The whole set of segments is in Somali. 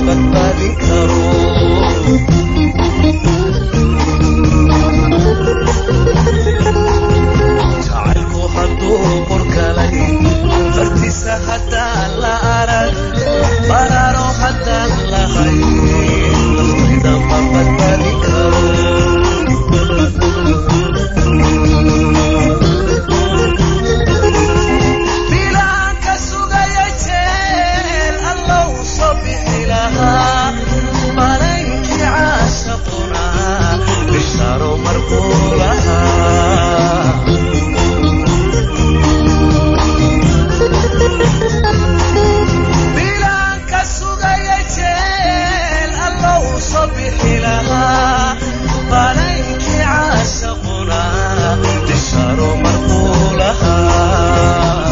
badbaadin karo jacaylku hadduu qorkalay fartiisa haddaan la arag baraaro haddaan lahay naftayda ma badbaadin karo bilaanka sugaya jeel allow soo bixi lahaa malaykii caashaquna bishaaro markuu lahaa bilaanka sugaya jeel allow soo bixi lahaa malaykii caashaquna bishaaro markuu lahaa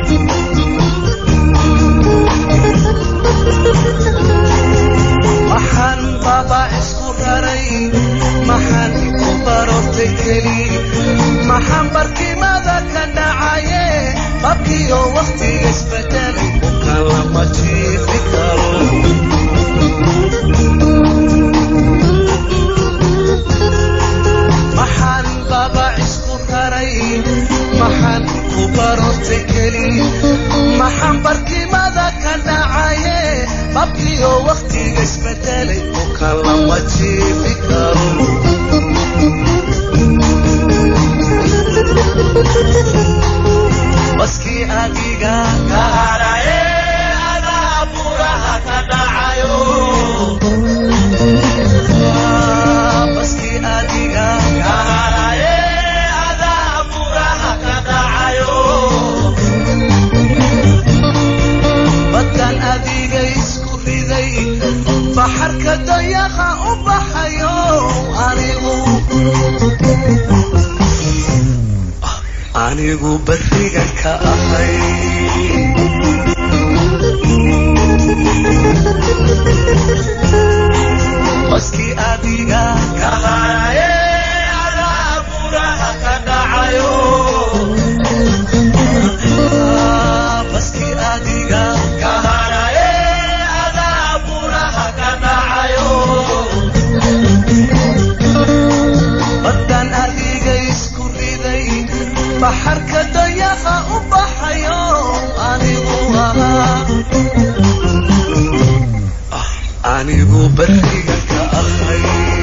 maxaan baba isku raray maxaan ku barortay keli maxaan barkimada ka dhacaye babkiyo wakhtiga isbedelay bukan lama jiifi karo maxaan baba isku raray maxaan ku barortay keli maxaan barkimada ka dhacaye babkiyo wakhtiga isbedelay bukan lama jiifi karo baskii adiga ka haraye adaa buraha ka dhacayo baskii adiga ka haraye adaa buraha ka dhacayo badan adiga isku riday baxarka dayaqa u baxayo anigu anigu beriga ka ahay baskii adiga ka haraye adaa buraha ka dhacayo baskii adiga ka haraye adaa buraha ka dhacayo badan adiga isku riday baxarka dayaqa u baxayo anigu ahaa Ah, anigu beriga ka ahay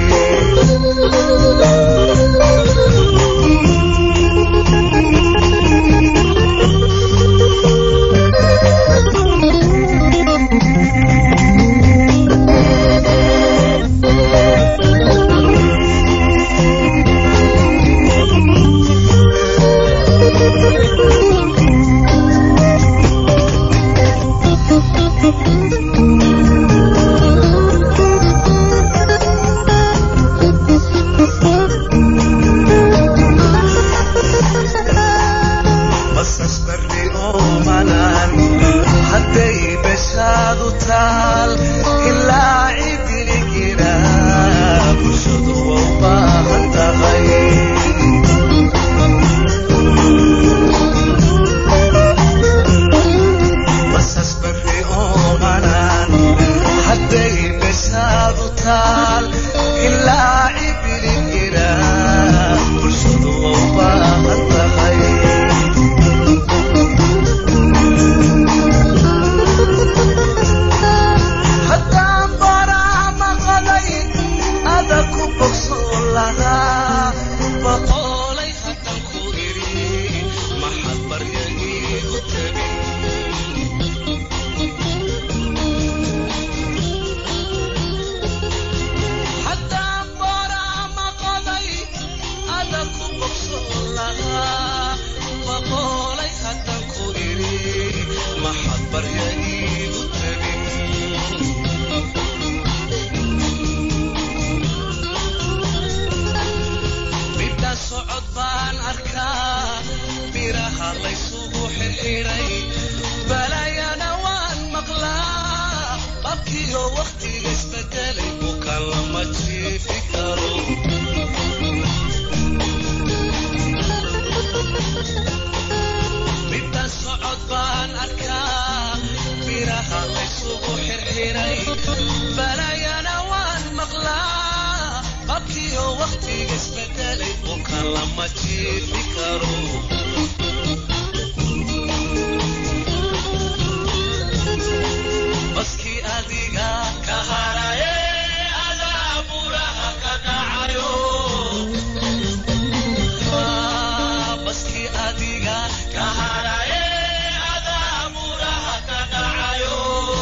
basas berri oo manaan hadday beshaadu taal ilaa cidiligina bulshadu waa u baahan tahay basas berri oo manaan hadday beshaadu taal ilaa cidiligina bulshadu waa u baahan tahay haddaan baraa maqalay ada ku bogsoon lahaa boqolay haddaan ku idhi maxad baryagii u tegin haddaan baraa maqalay ada ku bogsoon lahaa boqolay haddaan ku idhi maxad baryagii u tegin midda socod baan arkaa biraha laysugu xirxiray balayana waan maqlaa babkiyo wakhtiga isbedelay bukan lama jiifi karo midda socod baan arkaa biraha laysugu xirxiray badiyo waqtiga isbedelay buka lama jiifi karo baskii adiga ka haraye adaa buraha ka dhacayo baskii adiga ka haraye adaa buraha ka dhacayo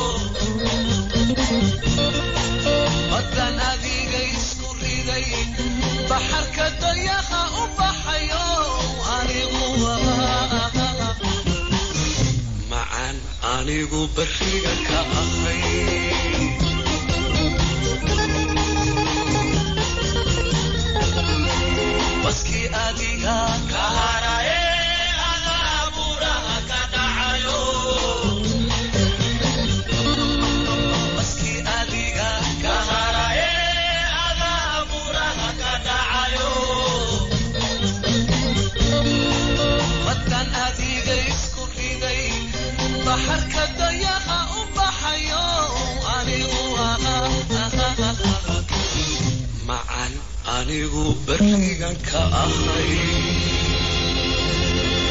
badan adiga isku riday baxarka dayaha u baxayo anigu macaan anigu bariga ka ahay baskii adiga ka haraye adaa buraha ka dhacayo baskii adiga ka haraye adaa buraha ka dhacayo badan adiga isku riday baxarka dayaha u baxayo anigu macaan anigu berigan ka ahay